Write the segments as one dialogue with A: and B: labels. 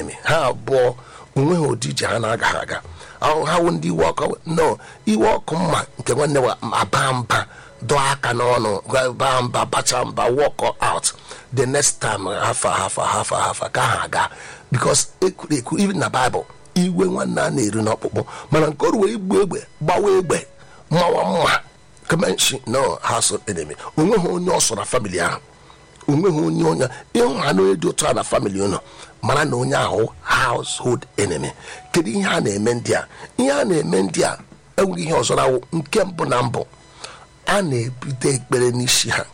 A: enemy ha abụọ onweghị ụdị ije ha na-agaghị aga ahụ ha wụ ndị iwe ọkụ no iwe ọkụ mma nke nwanne wa aba mba dọọ aka n'ọnụ baa mba bacha mba walk out the next time hafa hafa hafa hafa ka ha aga because ekwuru ekwu even na bible iwe nwanne a na-eri n'ọkpụkpụ mana nke oru wee igbu egbe gbawa egbe mmawa mma kemenshi no household enemy onweghị onye ọsọ na famili ahụ onweghị onye onye ịhụ ha na onye dị otu a na famili ụnụ mara na onye ahụ household enemy kedu ihe a na-eme ndị a ihe a na-eme ndị a enweghị ihe ọzọ na nke mbụ na mbụ a na-ebido ekpere n'isi ha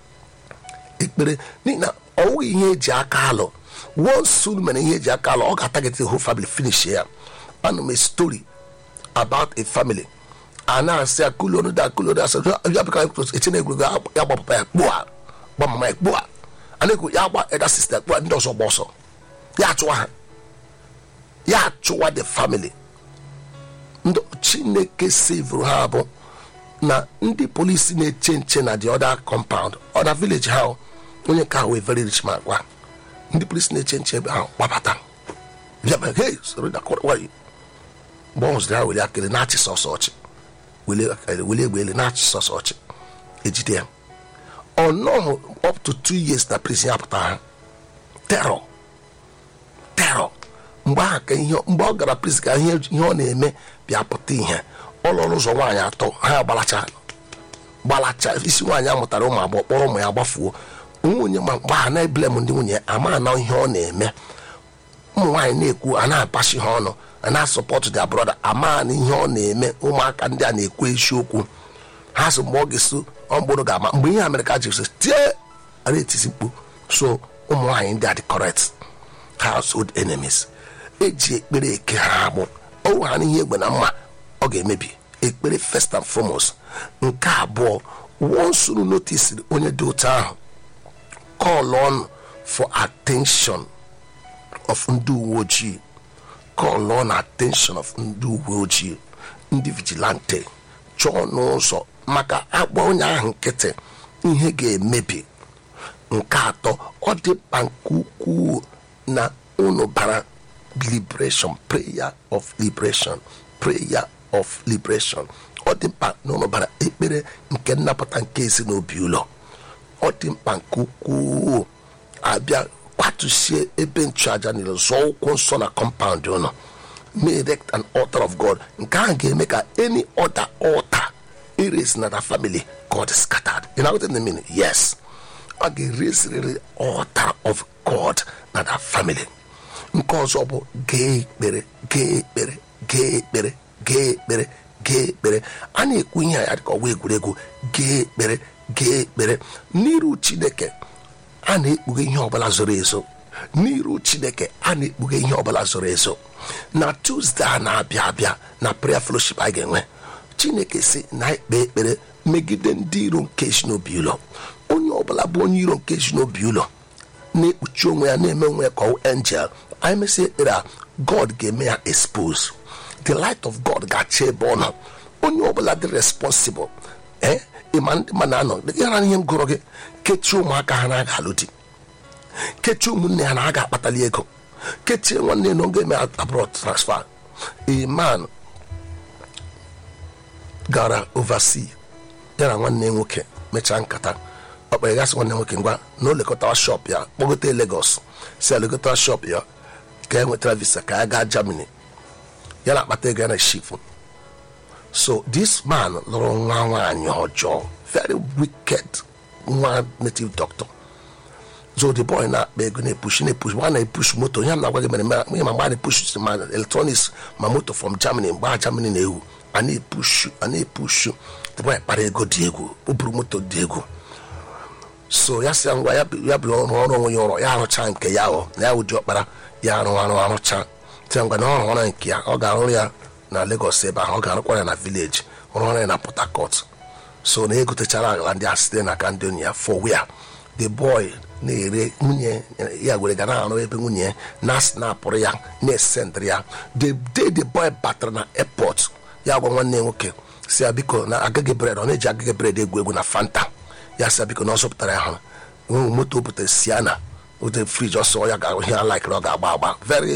A: ekpere n'ihi na ọwụghị ihe eji aka alụ once unu mere ihe eji aka alụ ọ ga-atagete whole family finish ya anụ m a story about a family a na-asị ya kulonu da kulonu asị ya bịka etinye egwuregwu ya gbapụta ya kpụa gba mama ya kpụa a na-ekwu ya gba eda sista kpụa ndị ọzọ gba ọsọ ya achụwa ha ya achụwa the family ndị chineke sevuru ha bụ na ndị polisi na-eche nche na the other compound other village ha onye nke ahụ wee very rich man gwa ndị polisi na-eche nche ebe ahụ gbabata bịa ma hey soro da kọrọ nwanyị mgbe ọ hụziri ha were akịrị na-achị sọsọ ọchị wele egbe ele na-achị sọsọ ọchị ejide ya ọ nọghị up to two years na prison apụta ha terror terror mgbe ahụ ka ihe mgbe ọ gara prison ka ihe ihe ọ na-eme bịa pụta ihe ụlọ ọrụ ụzọ nwaanyị atọ ha gbalacha gbalacha isi nwaanyị amụtara ụmụ agbọghọ kpọrọ ụmụ ya gbafuo nwunye ma mgbe ha na-eblem ndị nwunye ama na ihe ọ na-eme ụmụ nwaanyị na-ekwu a na-apachi ha ọnụ a na-asọpọtụ dia brọda ama na ihe ọ na-eme ụmụaka ndị a na-ekwu eziokwu ha so mgbe ọ ga-eso ọmgbụrụ ga-ama mgbe ihe amerịka ji so tie a na-etisi mkpu so ụmụ nwaanyị ndị a dị correct household enemies eji ekpere eke ha agbụ ọwụ ha n'ihe egbe na mma ọ ga-emebi ekpere first and foremost nke abụọ wonsuru notisiri onye dị otu ahụ call on for attention of ndị uwe ojii call on attention of ndị uwe ojii ndị vigilante chọọ n'ụzọ maka agba onye ahụ nkịtị ihe ga-emebi nke atọ ọ dị mkpa nke ukwuu na unu bara liberation prayer of liberation prayer of liberation ọ dị mkpa na unu bara ekpere nke nnapụta nke ezinobi ụlọ ọ dị mkpa nke ukwuu abịa kwatusie ebe nchụaja niile zọọ ụkwụ nsọ na kọmpaụnd ụlọ may erect an altar of god nke ahụ ga-eme ka any other altar erase na the family god is scattered you know what I mean yes ọ ga-ereziriri altar of god na the family nke ọzọ bụ gee ekpere gee ekpere gee ekpere gee ekpere gee ekpere a na-ekwu ihe ya dịka ọgwa egwuregwu gee ekpere gee ekpere n'iru chineke a na-ekpughe ihe ọbụla zoro ezo n'iru chineke a na-ekpughe ihe ọbụla zoro ezo na tuzdee a na-abịa abịa na prayer fellowship a ga-enwe chineke si na ekpe ekpere megide ndị iro nke ezinobi ụlọ onye ọbụla bụ onye iro nke ezinobi ụlọ na-ekpuchi onwe ya na-eme onwe ya ka ọ angel anyị mesịa ekpere a god ga-eme ya expose the light of god ga-acha ebe ọ nọ onye ọbụla dị responsible ee ịma ndị ma na-anọ yara ihe m gụrụ gị kechie ụmụaka ha na-aga alụ di kechie ụmụnne ha na-aga akpatali ego kechie nwanne na oge eme abroad transfer a man gara oversea ya na nwanne nwoke mechaa nkata ọ kpere gasị nwanne nwoke ngwa na o lekọtara shop ya kpọgote Lagos si ya lekọtara shop ya ka e nwetara visa ka ya gaa Germany ya na akpata ego ya na shifu so this man lụrụ nwa nwaanyị ọjọọ very wicked nwa native doctor so the boy na-akpa ego na-epush na-epush mgbe a na-epush moto ihe m na-agwa gị mere ihe ma mgbe a na-epush ma electronics ma moto from Germany mgbe a Germany na-ewu a na-epushu a na-epushu the boy kpara ego dị egwu o buru moto dị egwu so ya sị ya ngwa ya bụrụ ọrụ ọrụ onwe ya ụrọ ya arụcha nke ya ọ na ya ụdị ọkpara ya arụ arụ arụcha sị ya ngwa na ọ rụọra nke ya ọ ga-arụ ya na Lagos ebe ahụ ọ ga-arụkwa ya na village rụọra ya na Port Harcourt so na egotechara ala ndị a site n'aka ndị onye ya for where the boy na-ere nwunye ya were ga na-arụ ebe nwunye ya na snapụrụ ya na-esendịrị ya the day the boy batara na airport ya gwa nwanne nwoke si ya biko na agaghị bred ọ na-eji agaghị bred egwu egwu na fanta ya si ya biko na ọ zụpụtara ya hụrụ moto butere siana ote friji ọsọ ya ga ihe ya laikiri ọ ga-agba agba very